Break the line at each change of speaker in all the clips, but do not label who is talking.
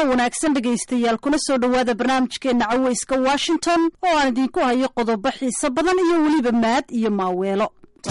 wanaagsan dhegaystayaal kuna soo dhowaada barnaamijkeenna caweyska washington oo aan idinku hayo qodobo xiiso badan iyo weliba maad iyo maaweelo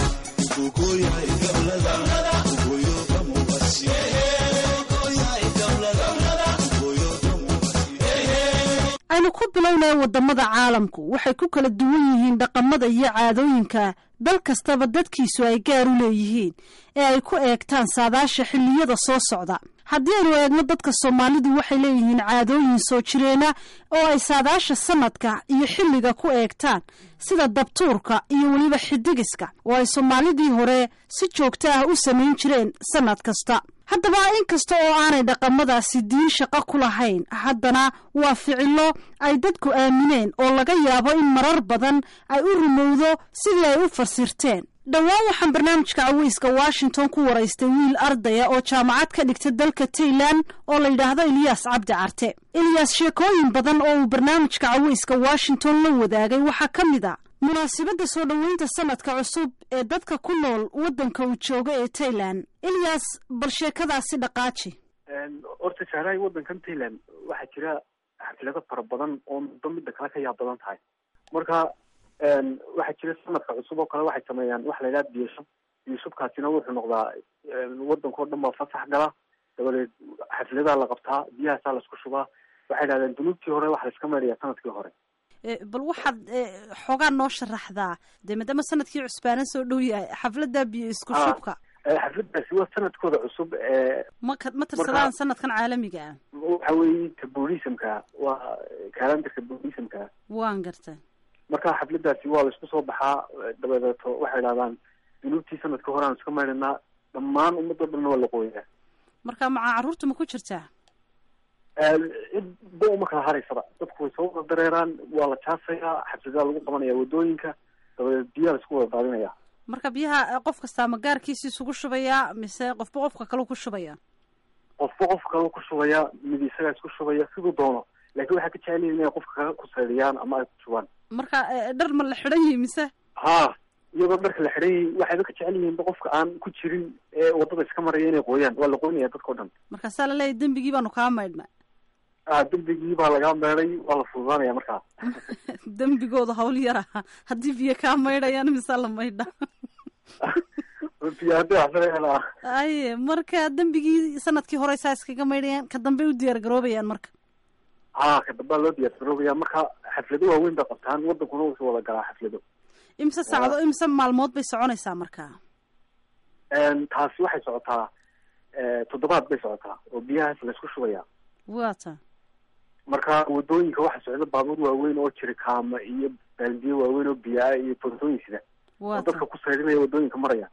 aynu ku bilownaya wadamada caalamku waxay ku kala duwan yihiin dhaqamada iyo caadooyinka dal kastaba dadkiisu ay gaar u leeyihiin ee ay ku eegtaan saadaasha xilliyada soo socda haddii aynu eegno dadka soomaalidu waxay leeyihiin caadooyin soo jireena oo ay saadaasha sanadka iyo xilliga ku eegtaan sida dabtuurka iyo weliba xidigiska oo ay soomaalidii hore si joogto ah u samayn jireen sanad kasta haddaba inkasta oo aanay dhaqamadaasi diin shaqo ku lahayn haddana waa ficilo ay dadku aamineen oo laga yaabo in marar badan ay u rumowdo sidii ay u fasirteen dhowaan waxaan barnaamijka caweyska washington ku waraystay wiil ardaya oo jaamacad ka dhigta dalka tailan oo la yidhaahdo eliyaas cabdi carte eliyaas sheekooyin badan oo uu barnaamijka caweyska washington la wadaagay waxaa ka mid a munaasibadda soo dhoweynta sanadka cusub ee dadka ku nool waddanka uu jooga ee tailan eliyaas bal sheekadaasi dhaqaaji
horta sahrahay waddankan tailan waxaa jira xaflado fara badan oo muddo midda kale ka yaab badan tahay marka waxaa jira sanadka cusub oo kale waxay sameeyaan waxa la yidhaha biyashub biyashubkaasina wuxuu noqdaa waddankao dhan baa fasax gala dabadeed xafladaa la qabtaa biyahaasaa laisku shubaa waxay dhahdeen dunuubtii hore waxa laiska maydhaya sanadkii hore
bal waxaad xoogaa noo sharaxdaa dee maadaama sanadkii cusbaana soo dhow yahay xafladda biyo isku shubka
xafladaasi waa sanadkooda cusub ee
ma ma tirsadaan sanadkan caalamiga ah
waxa weeye ka buddhismka waa kalandarka buddhismka
waan garta
marka xafladaasi waa laisku soo baxaa dabadeeto waxay dhahdaan dunuubtii sanadka hore aan iska maydhanaa dhammaan ummadoo dhanna waa la qooyaa
marka macaa carruurta ma ku jirtaa
cid ba uma kala haraysaba dadku way soo wada dareeraan waa la jaasayaa xafladaa lagu qabanaya wadooyinka dabadeed biyaha laisku wada daadinaya
marka biyaha qof kastaa ma gaarkiisa isugu shubayaa mise qofba qofka kale ku shubaya
qofba qof kale ku shubaya mid isagaa isku shubaya siduu doono laakiin waxay ka jecel yihin inay qofka kale ku saydiyaan ama ay ku shubaan
marka dhar ma la xidhan yihi mise
ha iyadoo dharka la xidhan yihi waxayba ka jecel yihiinba qofka aan ku jirin ee waddada iska maraya inay qooyaan waa la qoynaya dadkao dhan
markaasaa laleeyahy dembigii baanu kaa maydhna
a dembigii baa lagaa meeday waa la fududaanaya markaa
dembigooda hawl yara haddii biyo kaa maydhayaan mise la maydha
biyo haddii waxsanayaan
aye marka dembigii sanadkii hore saa iskaga maydhayaan ka dambe u diyaar garoobayaan marka
ha ka dambaa loo diyaar garoobaya marka xaflado waaweyn bay qabtaan waddankuna wuxuu wada galaa xaflado
imise saacdo imise maalmood bay soconaysaa marka
taasi waxay socotaa toddobaad bay socotaa oo biyahaas laysku shubaya
wata
marka wadooyinka waxaa socda baabuur waaweyn oo jirikaama iyo baaldiyo waaweyn oo biyaa iyo bootooyin sida oo dadka ku saydhinaya wadooyinka maraya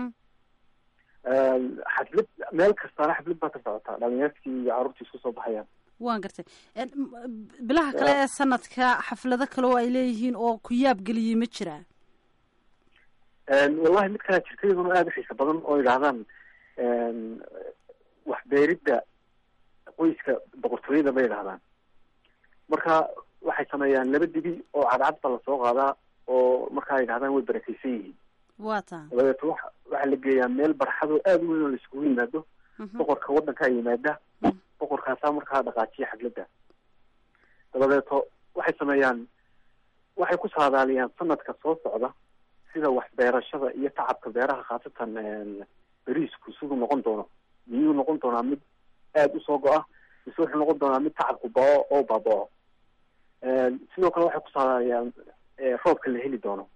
xaflad meel kastaana xaflad baa ka socotaa dhalinyartii iyo carruurtii isku soo baxayaan
waan gartay bilaha kale ee sanadka xaflado kale oo ay leeyihiin oo ku yaab geliyey ma jiraa
wallahi mid kalea jirta iyaduna aada u xiisa badan oo yidhaahdaan waxbeeridda qoyska boqortooyada bay yidhahdaan marka waxay sameeyaan laba dibi oo cadcad baa lasoo qaadaa oo markaa yidhahdaan way barakeysan yihiin
wa ta
dabadeeto wa waxaa la geeyaa meel barxadoo aada u weyn oo laiskugu yimaado boqorka waddankaa yimaada boqorkaasaa markaa dhaqaajiya xafladda dabadeeto waxay sameeyaan waxay ku saadaaliyaan sanadka soo socda sida waxbeerashada iyo tacabka beeraha khaasatan beriisku siduu noqon doono miyuu noqon doonaa mid aada usoo go-a mise wuxuu noqon doonaa mid tacabku bao oo baabao sidoo kale waxay ku saadaaliyaan roobka la heli doono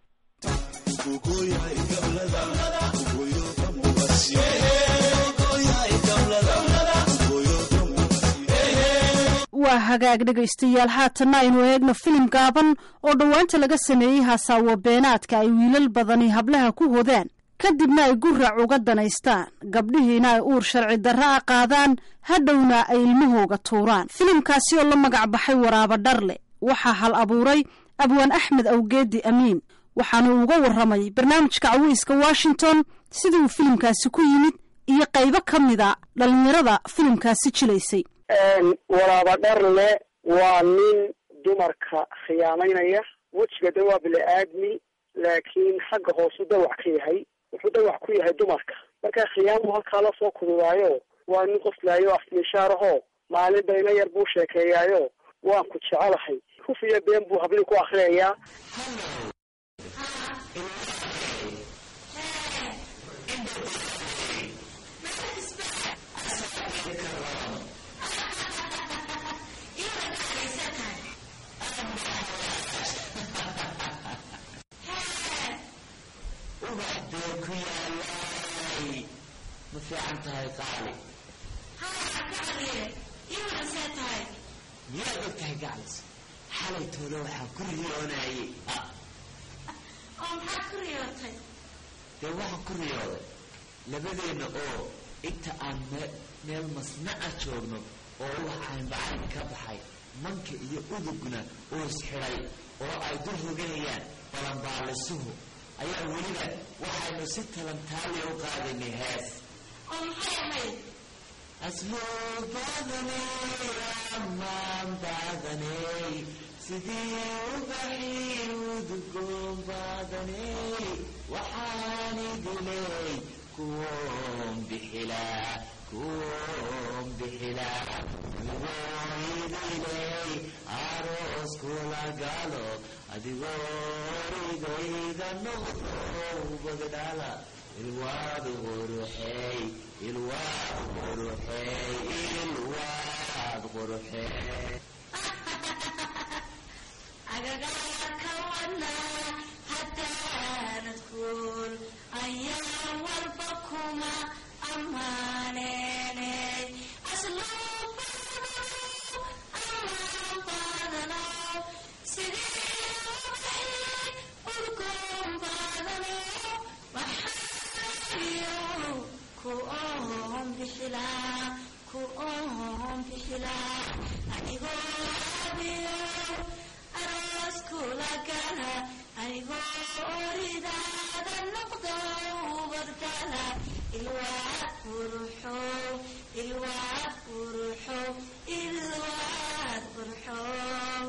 waa hagaag dhegaystayaal haatanna aynu eegno filim gaaban oo dhowaanta laga sameeyey hasaawo beenaadka ay wiilal badani hablaha ku hodaan kadibna ay gurac uga danaystaan gabdhihiina ay uur sharci darra a qaadaan hadhowna ay ilmahooga tuuraan filimkaasi oo la magac baxay waraaba dharle waxaa hal abuuray abwaan axmed awgeedi amiin waxaanu uga warramay barnaamijka caweyska washington sidii uu filimkaasi ku yimid iyo qaybo ka mida dhallinyarada filimkaasi jilaysay
waraaba dharle waa nin dumarka khiyaamaynaya wejiga de waa bili-aadmi laakiin xagga hoosu dawac ka yahay wuxuu dawac ku yahay dumarka marka khiyaamu halkaa lasoo kududaayo waa nin qoslaayo afmishaar ahoo maalin bayna yar buu sheekeeyaayo waan ku jecelahay huf iyo been buu hablii ku akriyayaa
ubax bee ku yaalay ma fiican tahay qaali miyaad og tahay gaclis xalay toole waxaan ku riyoonayey dee waxaan ku riyooday labadeenna oo inta aan me meel masnaca joogno oo ubax caynbacayn ka baxay manka iyo udugna oo isxidhay oo ay dul hoganayaan balanbaalisuhu ayaa weliba waxaynu si talantaaliya u qaadaynay hees asluub baadaney amaan baadaney sidii ubaxii udugoon baadaney waxaan idiley kuwoon bixilaa kuwoon bixilaa adigoo idiley aroos kula galo adigoo idayga noqdo ubagdhala ilwaad quruxey ilwaad quruxey ilwaad quruxey
agagaarka wadnaa haddaanad kuul ayaan walba kuma ammaaneeney asloo baadanow ammaan baadanow sidii ubaxay udgoon baadanow waxaayo ku oon bixilaa ku oon bixilaa anigoo abiyo aroos kula gala anigoo oridaada noqdo ubadgala ilwaad quruxow ilwaad quruxow ilwaad quruxow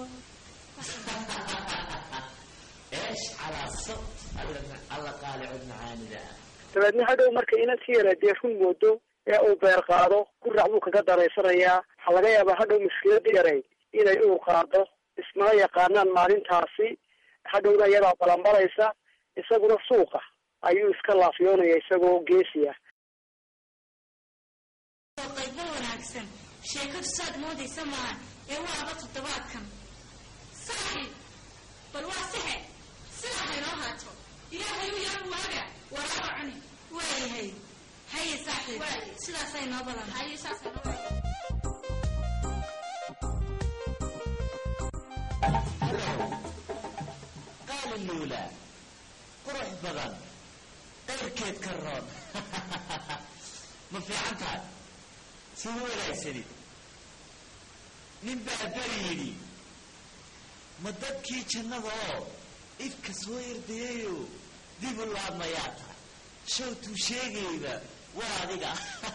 eesh calaa sabt alla qaali cod macaanida ah
dabeedna hadhow marka inan si yara dee run moodo ee uu beer qaado gurac buu kaga daraysanayaa waxaa laga yaabaa hadhow mushkilada yaray inay uur qaado ismana yaqaanaan maalintaasi hadhowna iyadaa balanbaraysa isaguna suuqa ayuu iska laafiyoonaya isagoo geesi ah
oo qaybo wanaagsan sheekadu saad moodaysa maahan ee waaba toddobaadkan saaxiib bal waa saxe sidaa haynoo haato ilaahay u yaa waaga waraaba cuni waayahay haye saaxiib sidaasay noo badan haye saasay noo badan
qaali luula qurux badan qayrkeed ka roon ma fiican tahay sida wanaagsanid nin baa beri yidhi ma dadkii jannada oo ifka soo yardayayo dib u laabmayaa tahay showtuu sheegayba waa adiga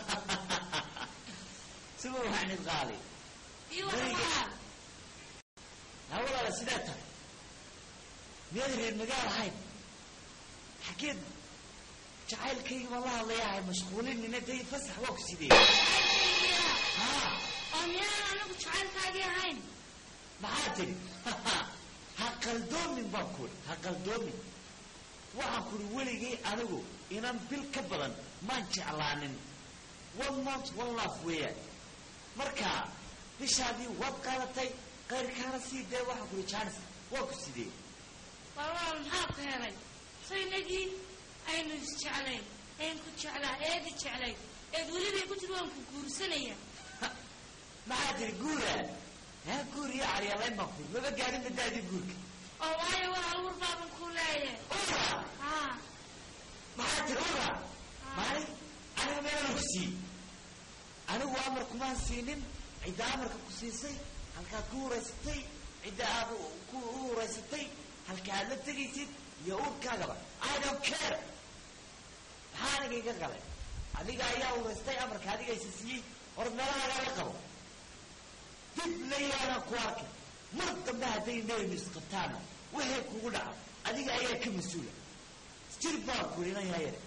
sida waxnid qaali
iyo waxaa
ha walaala sidaa tahay miyaad reer magaal ahayn xageed jacaylkayga ma la hadlayahay mashquulinina day fasax waa ku sidee ha
oo miyaan anigu jacaylkaagii ahayn
maxaa tiri ha qaldoomin baan kuri ha qaldoomin waxaan kuri weligay anigu inan bil ka badan maan jeclaanin one month one love weeyaan marka bishaadii waad qaadatay qayrkaana sii dee waxaan kuri jaanis waa ku sidee
walaal maxaa ku helay so inagii aynu isjeclayn een ku jeclaa eedi jeclay eed welibay ku tiri waan ku guursanaya
maxaa tiri guura ha guur iyo caryalayn baan kuri maba gaadhin badaadii guurka
oo waayo walaal war baaban ku leeyahay
ura
haa
maxaa tiri ura maalin aniga meelan ku sii anigu amar kumaan siinin cidda amarka ku siisay halkaad ku huraysatay cidda aad ku u huraysatay halka aad la tegaysid iyo uurkaagaba i don't care maxaa aniga iga galay adiga ayaa huraystay amarka adiga isa siiyey hor meelahagaa la qabo dib layaanaan ku arkay mar dambe hadday neenu isqabtaana waxay kugu dhaca adiga ayaa ka mas-uula jir baan kurinayaa yare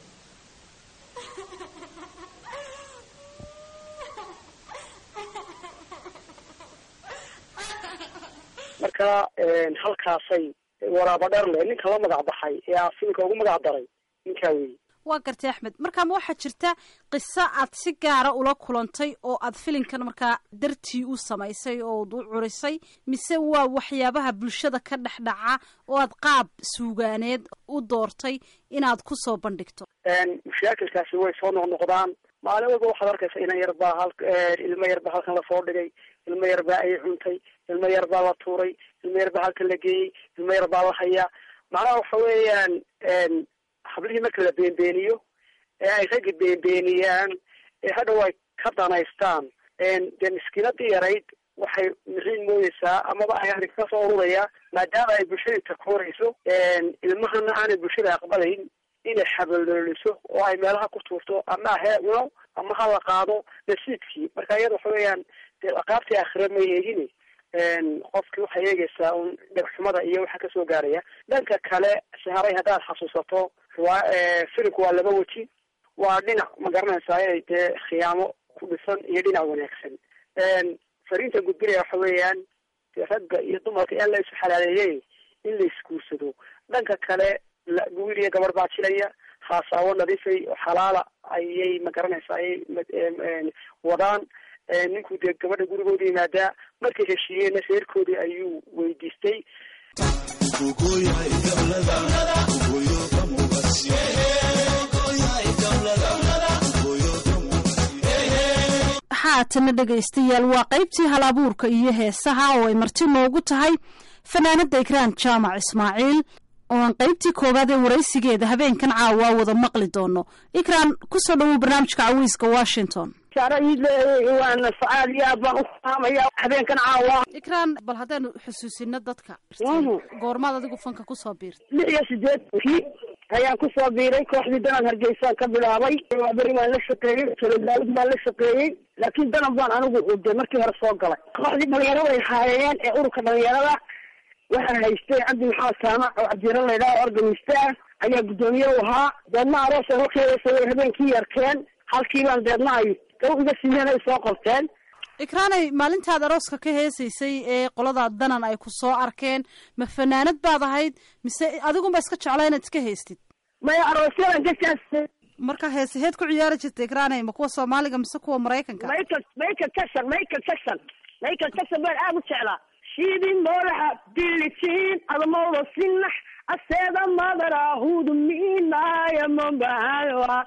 marka halkaasay waraaba dherle ninka la magac baxay ee aa filimka ugu magac daray ninkaa weyi
waa gartay axmed markaa ma waxaa jirta qiso aad si gaara ula kulantay oo aad filinkan markaa dartii u samaysay oo ad u curisay mise waa waxyaabaha bulshada ka dhex dhaca oo aad qaab suugaaneed u doortay inaad ku soo bandhigto
mashaakilkaasi way soo noqnoqdaan maalin walba waxaad arkaysa inan yar baa hal ilmo yar baa halkan lasoo dhigay ilmo yar baa ay cuntay ilmo yar baa la tuuray ilmo yar baa halkan la geeyey ilmo yar baa la hayaa macnaha waxa weeyaan hablihii marka la beenbeeniyo ee ay raggi beenbeeniyaan ee hadhow ay ka danaystaan dee miskiinadii yarayd waxay mixiin moodeysaa amaba ay arrin ka soo ururaya maadaama ay bulshadii takoorayso ilmahana aanay bulshada aqbalayn inay xabalooliso oo ay meelaha ku tuurto ama hee cuno ama ha la qaado nasiibkii marka iyada waxa weeyaan dee aqaabtii aakhira ma eegin qofkii waxay eegaysaa un dhegxumada iyo waxa kasoo gaaraya dhanka kale saharay haddaad xasuusato waa filimku waa laba weji waa dhinac ma garanaysaa inay dee khiyaamo ku dhisan iyo dhinac wanaagsan fariinta gudbinaya waxa weeyaan dee ragga iyo dumarka in la isu xalaaleeyey in la isguursado dhanka kale wiil iyo gabar baa jilaya haasaawo nadiifay oo xalaala ayay ma garanaysaa ayay wadaan ninku dee gabadha gurigooda yimaadaa markay heshiiyeenna reerkoodii ayuu weydiistay
haatana dhegaystayaal waa qaybtii hal abuurka iyo heesaha oo ay marti noogu tahay fanaanada ikraan jaamac ismaaciil oo aan qaybtii koowaad ee waraysigeeda habeenkan caawa wada maqli doono ikraan kusoo dhawow barnaamijka cawiiska washington
waana aad iyo aad baan ufahamaya habeenkan caawa
ikraan bal haddaanu xusuusino dadka goormaad adigu fanka kusoo biirtay
lix iyo sideedkii ayaan kusoo biiray kooxdii danan hargeysaan ka bilaabay beri baan la shaqeeyey salodaalid baan la shaqeeyey laakiin danan baan anigu de markii hore soo galay kooxdii dhalinyarada ay haayeen ee ururka dhalinyarada waxaa haystay cabdi maxamed saamac oo cabdiyaro laydhaha organista ah ayaa guddoomiye u ahaa deedna aroos hokeedasaway habeenkii yarkeen halkii baan deedna ay gaw iga siiyeen ay soo qorteen
ikraanay maalintaad arooska ka heesaysay ee qoladaa danan ay ku soo arkeen ma fanaanad baad ahayd mise adigunba iska jeclaa inaad iska haystid
maya aroosyadan kasaas
marka heesaheed ku ciyaari jirta ikraanay ma kuwa soomaaliga mise kuwa maraykanka
michael michael jackson michael jackson michael jackson baan aada u jeclaa shidin madaxa bilitiin adamooda sinax aseeda madara hudu miinaya mambahawa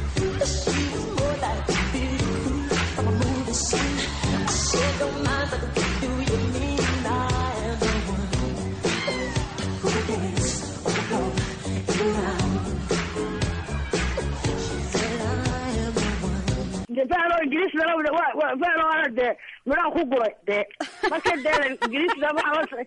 fano ingiriis fano ana dee midhaan ku guray dee marka dee ingiriisda maa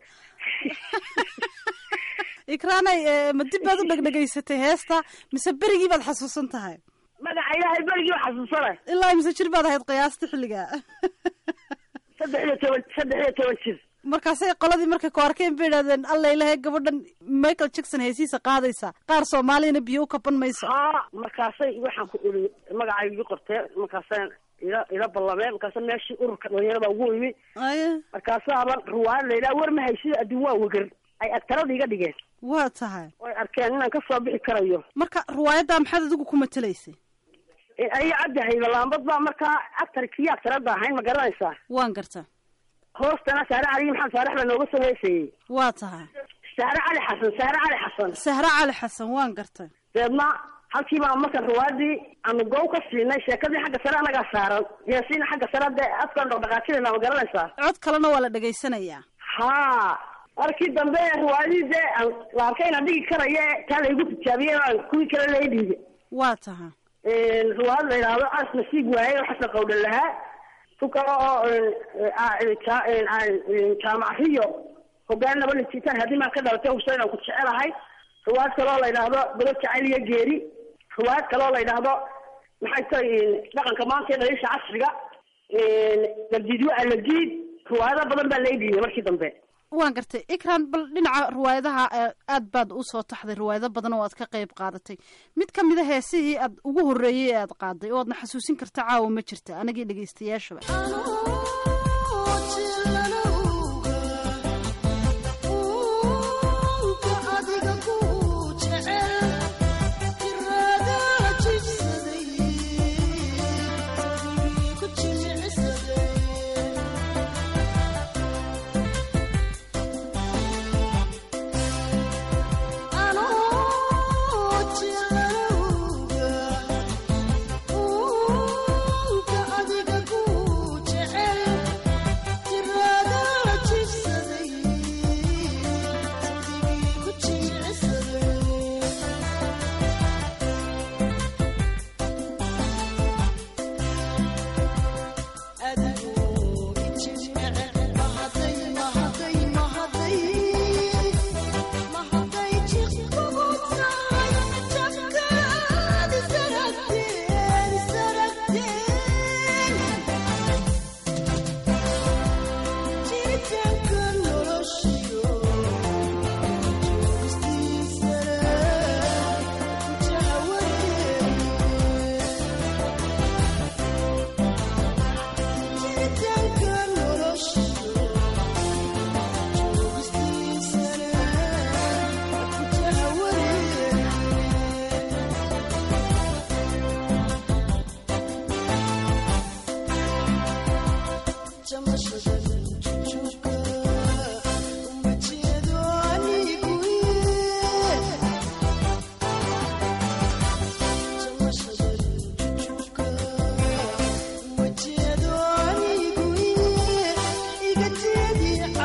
ikraanay ma dib baad u dhegdhegaysatay heesta mise berigii baad xasuusan tahay
magaca ilaahay berigii ba xasuusanay
ilaa mise jir baad ahayd qiyaasta xilliga
saddex iyo toban saddex iyo toban jir
markaasay qoladii markay ku arkeen bay idhahdeen alla ilahay gabadhan michael jackson heesiisa qaadaysa qaar soomaaliyana biyo u kaban mayso
haa markaasay waxaan ku iri magacay igi qorteen markaasaan ila ila ballameen markaasa meeshii ururka dhalinyarada ugu imi
aya
markaasaaba ruwaayad laydhaha war ma haysida adduun waa wegar ay agtarada iga dhigeen
waa tahay
way arkeen inaan kasoo bixi karayo
marka riwaayaddaa maxaad adigu ku matelaysay
ayo cabdi haybalaambad baa markaa actarkii actarada ahayn ma garanaysaa
waan garta
hoostana saare cali maxamed saarax baa nooga sameysayey
waa tahay
saare cali xasan saare cali xasan
sahre cali xasan waan gartay
deedna halkii baa marka ruwaadii aanu gow ka siinay sheekadii xagga sare anagaa saaran yaasiina xagga sare dee afkaan dhaqdhaqaajinayna ma garanaysaa
cod kalena waa la dhegaysanayaa
haa markii dambe ruwaadii dee aan la arkay inaan dhigi karayo taa laygu tijaabiyey aan kuwii kale lay dhiibay
waa tahay
ruwaad la yidhaahdo as nasiib waaye xasan qawdhan lahaa ku kale oo jaamaciyo hogaan naba lintiitaan haddii maan ka dhalatay huseyn aan ku jecelahay ruwaad kaloo la yidhaahdo bado jacayl iyo geeri ruwaad kaloo la yidhaahdo maxay tahay dhaqanka maanta ee dhaliisha casriga dardiidyo alagiid ruwaayado badan baa lay dhiibay markii dambe
waan gartay ikran bal dhinaca riwaayadaha aad baad usoo taxday riwaayado badan oo aad ka qayb qaadatay mid ka mid a heesihii aad ugu horreeyey ee aad qaaday oo aadna xasuusin karta caawa ma jirta anagii dhegaystayaashaba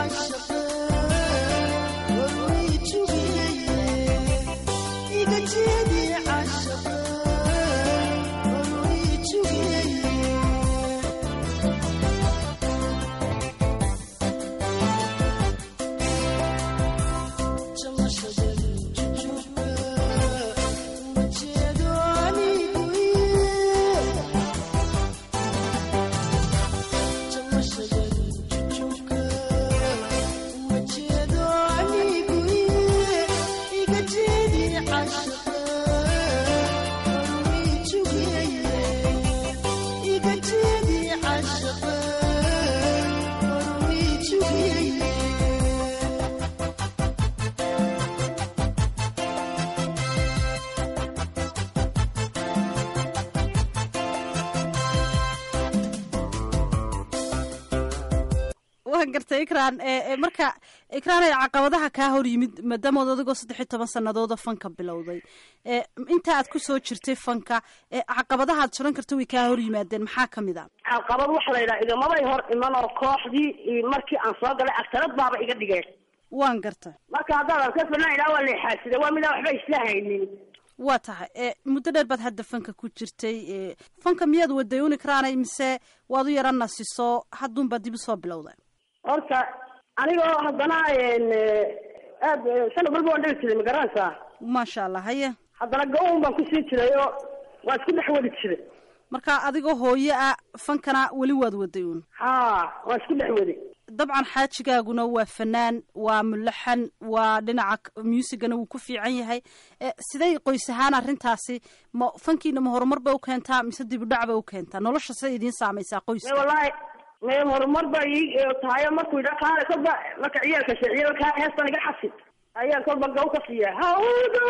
waan gartay ikraan marka ikraan ay caqabadaha kaa hor yimid maadaamood adigoo saddex iyo toban sanadooda fanka bilowday inta aad kusoo jirtay fanka caqabadaha ad suran karta way kaa hor yimaadeen maxaa kamid a
caqabad waxa la yidhaha igamabay hor iman oo kooxdii markii aan soo galay agtarad baaba iga dhigeen
waan gartay
marka haddaadan ka filan idhaa waa leexaasida waa midaan waxba isla haynin
waa tahay muddo dheer baad hadda fanka ku jirtay fanka miyaad waday un ikraanay mise waad u yara nasiso hadduunbaad dib usoo bilowda
horta anigoo haddana aad sanad walba waan dhali jiray magaranaysaa
maasha allah haye
haddana go-on baan kusii jiray oo waa isku dhex wadi jiray
marka adigoo hooye ah fankana weli waad waday uun
ha waa isku dhex wadi
dabcan xaajigaaguna waa fanaan waa mulaxan waa dhinaca muusigana wuu ku fiican yahay siday qoys ahaan arrintaasi ma fankiina ma horumar bay u keentaa mise dibudhac bay u keentaa nolosha siday idiin saamaysaa qoyska
wallahi me horumar ba i tahayo markuu yidha kaale kolba marka ciyaalka sheeciya kaa heestan iga xasid ayaan kolba gaw ka siiya hawdo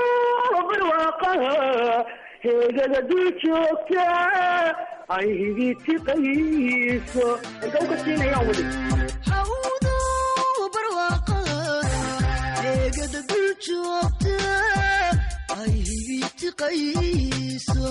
barwaaqaha heegada dul joogta ay higitiqayso gaw ka siinayaan weli
hawdo barwaaqaha heegada dul joogta ay higitiqayso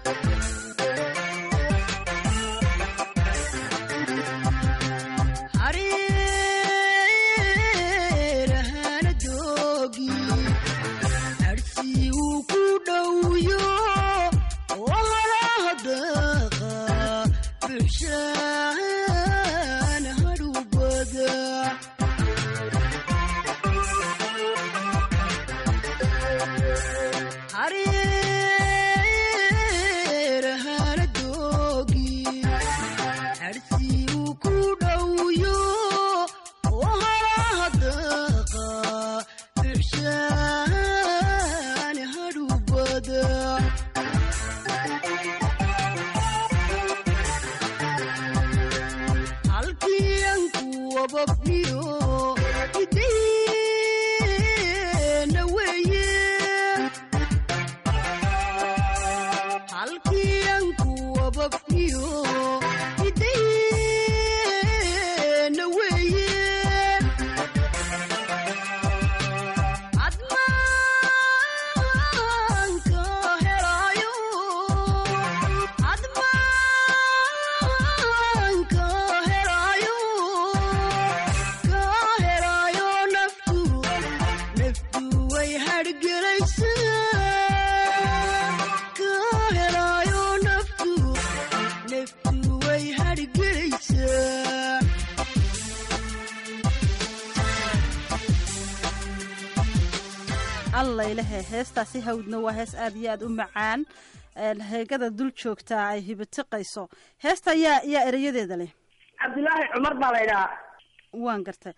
allaylehe heestaasi hawdna waa hees aad iyo aad u macaan heegada dul joogtaa ay hibitiqayso heesta yaa yaa erayadeeda leh
cabdilaahi cumar baa la idhahaa
waan gartay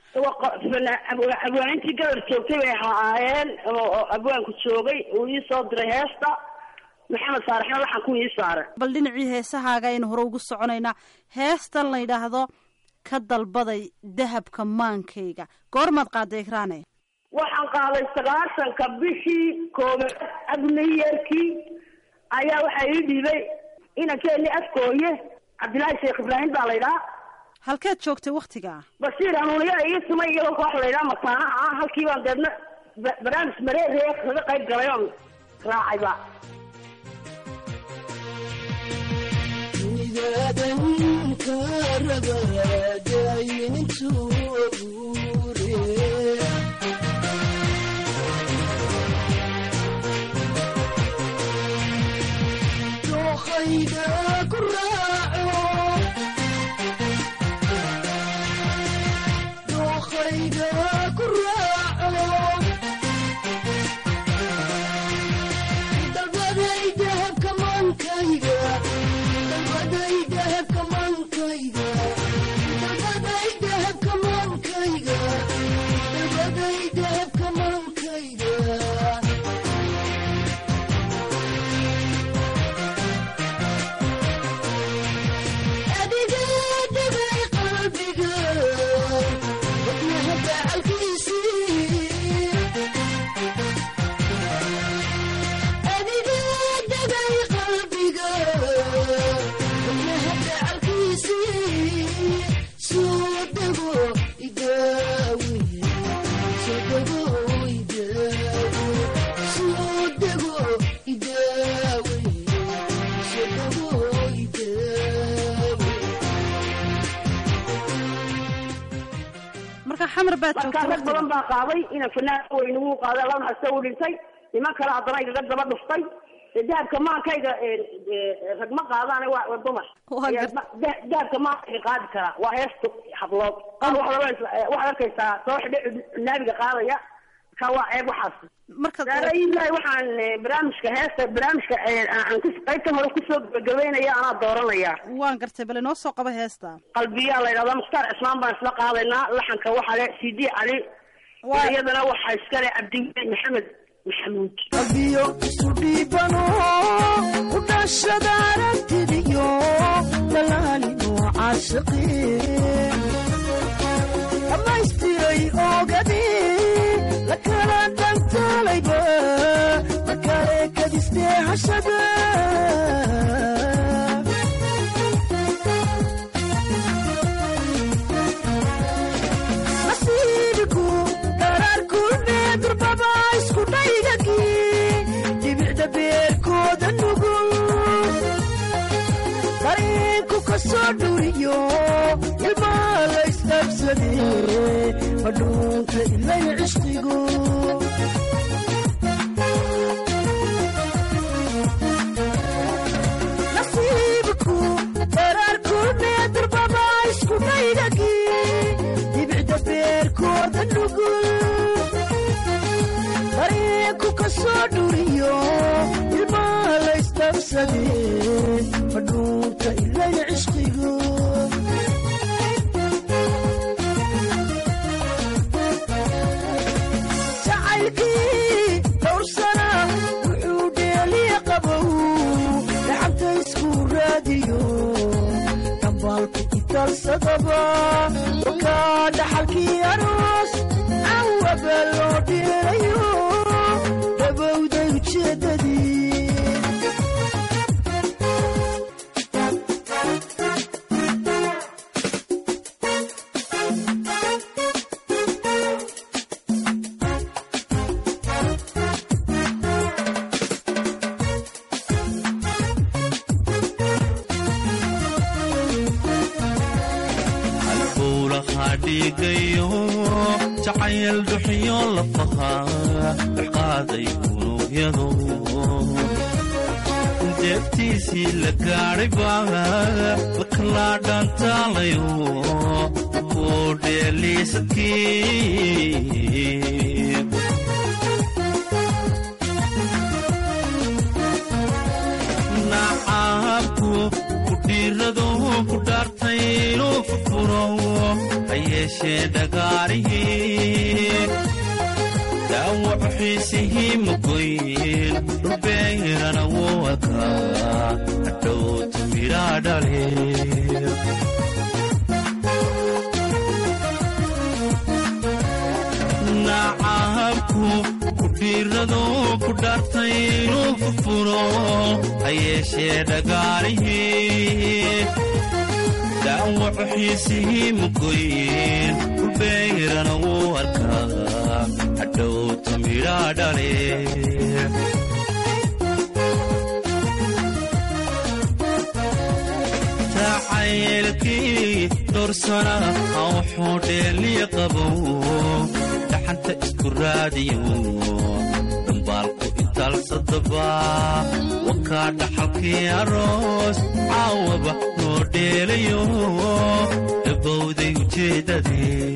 abwaanintii gabar joogtay bay ahaayeen oo abwaanku joogay uu ii soo diray heesta maxamed saarexna laxanku ii saaray
bal dhinacii heesahaaga aynu hore ugu soconaynaa heestan la yidhaahdo ka dalbaday dahabka maankayga goormaad qaaday ikraane
waxaan qaaday sagaashanka bishii koobaad abniyeerkii ayaa waxaa ii dhiibay inankeeni afkooye cabdillaahi sheekh ibraahim baa la ydhaha
halkeed joogtay waktigaa
bashiir hanuuniyaa ii tumay iyagoo koox la ydhaha mataanaha ah halkii baan deedna barnaamij mareeree kaga qayb galay oon raacayba
midaadan ka rabadaaynintu dhankayga ku raaco dalbaday dahabka mankayga dalbaday dahabka mankayga dalbaday dahabka mankayga dalbaday dahabka mankayga adiga dhigay qalbiga wadnaha gacalkiisii adiga dhigay qalbiga wadnaha gacalkiisii soo dego idaawi soo dego idaawi soo dego idaawi soo dego idaawi
marka xamar baad
markaa rag
joogta
badan baa qaaday ina fanaan weyn ugu qaaday laba hasta u dhintay niman kale haddana igaga daba dhuftay ee dahabka maankayga ee, ee, rag ma qaadaan waa waa dumar
Waa
Ee,
gar-
ma- da- dahabka maankayga qaadi karaa waa heesta hablood qaar waxaad oranaysaa- ee, waxaad arkaysaa soo xidhe naabiga qaadaya ka waa ceeb waxaas
marka
saarailahi waxaan ee, barnaamijka heesta barnaamijka ee, aan kus- qaybtan hore kusoo gabagabeynaya anaa dooranaya
waan gartay bal inoo soo qaba heesta
qalbiyaa la yidhahdaa mukhtaar cismaan baan isla qaadaynaa laxanka waxaa le c d cali
Waa-
iyadana waxaa iskale cabdiweli maxamed maxamuud
qalbiyo isu dhiibano u dhashada aragtidiyo dalaalino caashiqi dhammaystiray oogadi la kala dhantaalayba markale kadistee hashada nasiibku daraarkune durbaba isku dhaygagi dhibicda beerkooda nugul dareenku ka soo dhuriyo ilmaa la isdhabsade madhuunta ilay cishqigu nasiibku daraarkune durbaba isku dhaygagi dhibicda beerkooda nugul dareenku ka soo dhuriyo ilmaa la isdhabsade madhuunta ilay cishqigu jacaylkii dhowr sana wuxuu dheeliya qabow gacanta isku raadiyo dhambaalku italsadaba wakaa dhaxalkii aroos cawaba loo dhiirayo dhabowday ujeedadii
halbowlahaa dhiigayo jacayl dhuxyo lafaha dhexqaaday unugyado deebtiisii la gaadhay baa lakalaa dhaantaalayo kuu dheeliisadkii nacaabku ku dhiirado ku dhaartay inuu furfuro ha yeeshee dhagaarihii dhaawac xiisihii magoyn dhulbeyrana wuu arkaa hadhowtu midhaa dhale nacaabku ku dhiirado ku dhaartay inuu furfuro ha yeeshee dhagaarihii dhaawac xiisihii magoyn dhulbeyrana wuu arkaa hadhowtu midhaa dhale jacaylkii dhorsana ha wuxuu dheeliya qabow dhaxanta isku raadiyo dhambaalku itaalsadaba wakaa dhaxalkii aroos caawaba noo dheelayo dhabowday ujeeddadii